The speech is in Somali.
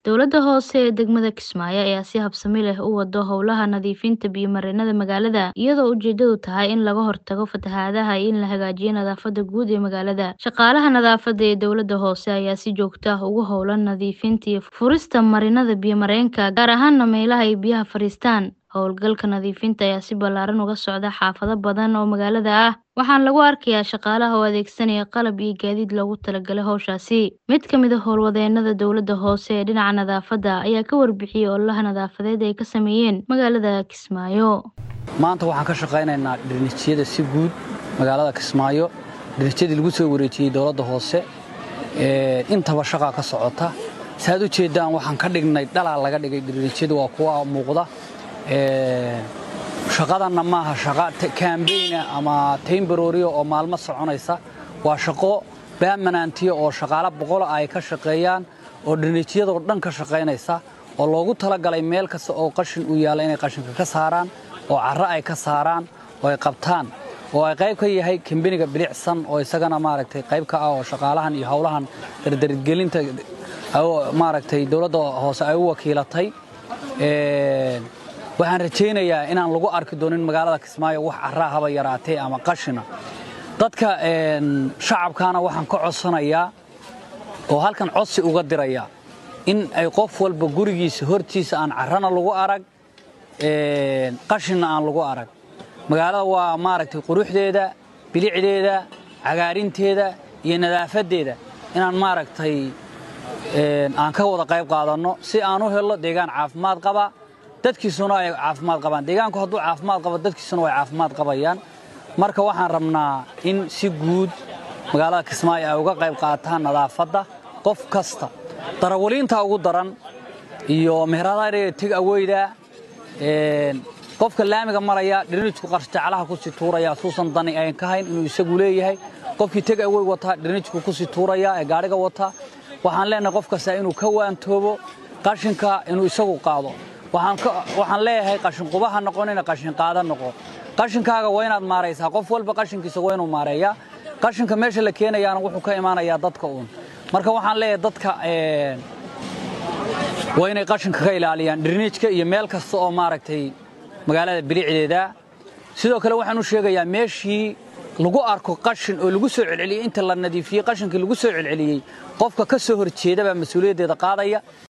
Dowladda hoose ee degmada Kismaayo ayaa si habsami leh u wado howlaha nadiifinta biyo-mareennada magaalada, iyadoo ujeedadu tahay in laga hortago fatahaadaha iyo in la hagaajiyo nadaafadda guud ee magaalada. Shaqaalaha nadaafadda ee dowladda hoose ayaa si joogto ah ugu hawlan nadiifinta iyo furista marinnada biyo-mareenka, gaar ahaan meelaha ay biyaha fadhiistaan. Howlgalka nadiifinta ayaa si ballaaran uga socda xaafado badan oo magaalada ah, waxaana lagu arkayaa shaqaalaha oo adeegsanaya qalab iyo gaadiid loogu talagalay hawshaasi. Mid ka mid ah howlwadeennada dowladda hoose ee dhinaca nadaafadda ayaa ka warbixiyay ololaha nadaafadeed ay ka sameeyeen magaalada Kismaayo. maanta waxaan ka shaqaynaynaa dhirnijyada si guud magaalada Kismaayo dhirnijyadii lagu soo wareejiyey dowladda hoose ee intaba shaqaa ka socota saad u jeedaan waxaan ka dhignay dhalaa laga dhigay dhirnijyadu waa kuwa muuqda ee shaqadanna maaha shaqa kaambeyna ama taymbarooriya oo maalmo soconaysa waa shaqo baamanantiya oo shaqaale boqol ay ka shaqeeyaan oo dhirnijyadoo dhan ka shaqaynaysa oo loogu talagalay meel kasta oo qashin u yaalla inay qashinka ka saaraan oo carro ay ka saaraan oo ay qabtaan oo ay qayb ka yahay kambeniga bilicsan oo isagana maaragtay qayb ka ah oo shaqaalahan iyo howlahan dardargelinta maaragtay dowladda hoose ay u wakiilatay waxaan rajaynayaa inaan lagu arki doonin magaalada Kismaayo wax carraa haba yaraatee ama qashina dadka shacabkaana waxaan ka codsanayaa oo halkan codsi uga dirayaa in ay qof walba gurigiisa hortiisa aan carrana lagu arag qashinna aan lagu arag magaalada waa maaragtay quruxdeeda bilicdeeda cagaarinteeda iyo nadaafaddeeda inaan maaragtay aan ka wada qayb qaadanno si aan u helno deegaan caafimaad qaba dadkiisuna ay caafimaad qabaan deegaanku hadduu caafimaad qabo dadkiisuna way caafimaad qabayaan marka waxaan rabnaa in si guud magaalada Kismaayo ay uga qayb qaataan nadaafadda qof kasta darawaliinta ugu daran iyo meheradaha tig aweyda qofka laamiga maraya dhirnijku qarshjaclaha ku sii tuuraya suusan dani ayn ka hayn inuu isagu leeyahay qofkii teg awey wata dhirnijku ku sii tuuraya ee gaadhiga wata waxaan leenahay qof kasta inuu ka waantoobo qashinka inuu isagu qaado waxaan leeyahay qashinqubaha noqonina qashin qaada noqo qashinkaaga waa inaad maaraysaa qof walba qashinkiisa waa inuu maareeyaa qashinka meesha la keenayaana wuxuu ka imaanayaa dadka uun marka waxaan leeyahay dadka waa inay qashinka ka ilaaliyaan dhirniijka iyo meel kasta oo maaragtay magaalada bilicdeeda sidoo kale waxaan u sheegayaa meeshii lagu arko qashin oo lagu soo celceliyey inta la nadiifiyey qashinkii lagu soo celceliyey qofka ka soo horjeeda baa mas-uuliyaddeeda qaadaya